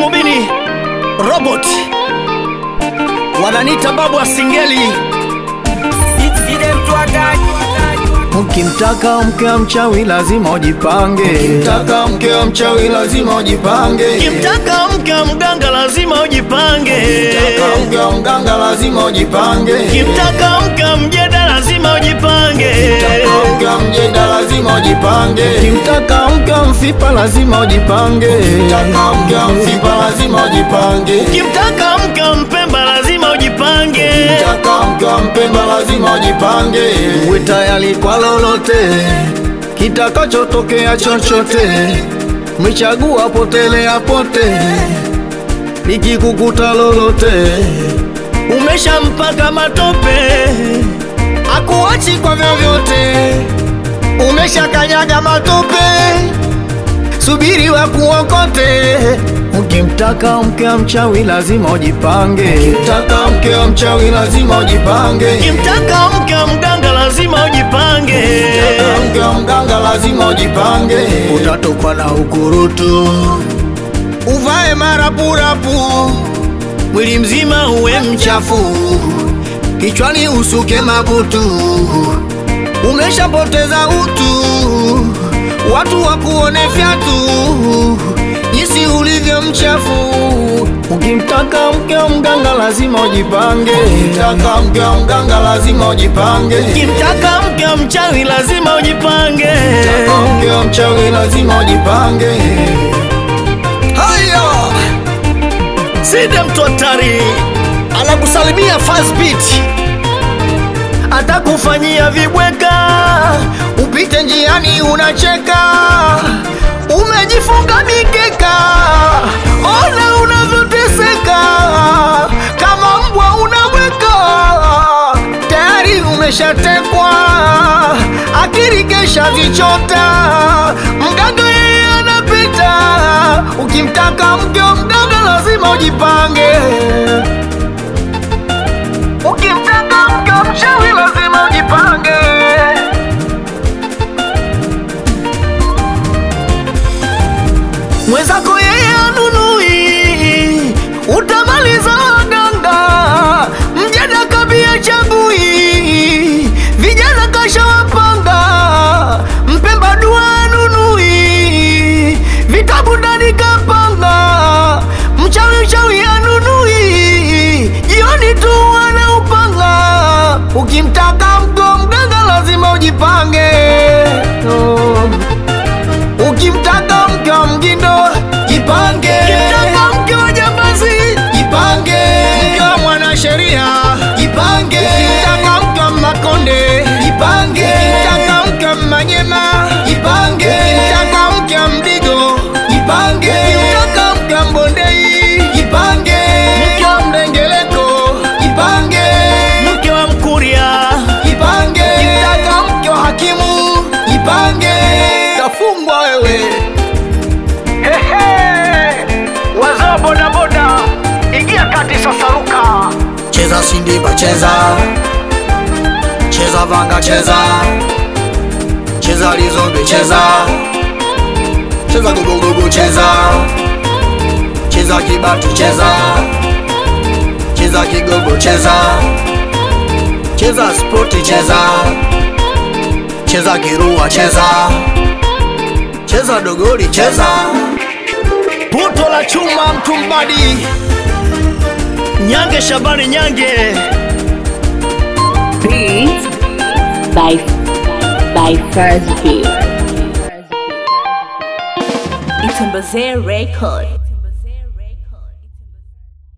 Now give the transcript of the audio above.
Mumini Robot wananita babu wa Singeli. Ukimtaka mke wa mchawi lazima ujipange. Ukimtaka mke wa mchawi lazima ujipange. Kimtaka mke wa mganga lazima ujipange. Ukimtaka mke wa mganga lazima ujipange. Kimtaka mke wa mjeda lazima ujipange. Ukimtaka mke wa mjeda lazima ujipange. Ukimtaka mke wa mfipa lazima ujipange. Ukimtaka mke wa mfipa lazima ujipange. Kimtaka mke wa mpemba lazima ujipange. Ukimtaka mke wa mpemba lazima ujipange. Uwe tayari kwa lolote kitakachotokea chochote, mechagua potelea pote, likikukuta lolote Umeshampaka matope, akuachi kwa vyovyote, umeshakanyaga matope, subiri wa kuokote. Ukimtaka mke wa mchawi lazima ujipange. Ukimtaka mke wa mchawi lazima ujipange. kimtaka mke wa mganga lazima ujipange. Ukimtaka mke wa mganga lazima ujipange. Utatokwa na ukurutu, uvae marapurapu, mwili mzima uwe mchafu, kichwani usuke mabutu, umeshapoteza utu, watu wakuone fyatu, jinsi ulivyo mchafu. Ukimtaka mke wa mganga lazima ujipange. Ukimtaka mke wa mganga lazima ujipange. Kimtaka mke wa mchawi lazima ujipange. Ukimtaka mke wa mchawi lazima ujipange. Haya, Side mtu hatari anakusalimia fast beat, atakufanyia vibweka upite njiani unacheka, umejifunga mikeka, ona unavyoteseka, kama mbwa unaweka, tayari umeshatekwa, akili kesha vichota, mganga yeye anapita, ukimtaka mke wa mganga lazima ujipange. Ukimtaka mke wa mchawi lazima ujipange. Mwenzako yeye anunui, utamaliza waganga, mjana kabia chagui, vijana kasha wapanga, mpemba dua anunui, vitabu ndani kapanga, mchawi mchawi anunui, jioni tu wanaupanga, ukimtaka mke wa mganga lazima ujipange oh. Ukimtaka mke wa mgindo jipange, ukimtaka mke wa jambazi jipange, mke wa mwanasheria jipange, ukimtaka mke wa makonde jipange, ukimtaka mke wa manyema jipange, ukimtaka mke wa mdigo jipange, ukimtaka mke wa mbondei jipange, mke wa mdengeleko jipange, mke wa mkuria jipange, ukimtaka mke wa hakimu jipange, tafungwa wewe. wazao bodaboda, ingia kati sasa, ruka Cheza sindiba cheza, cheza vanga cheza, cheza lizombe cheza, cheza gogogogo cheza, cheza kibati cheza, cheza kigogo cheza, cheza spoti cheza, cheza kirua cheza, cheza dogoli cheza, puto la chuma mtumbadi Nyange Shabani Nyange Beats by by First Beat. It's a Bazir record.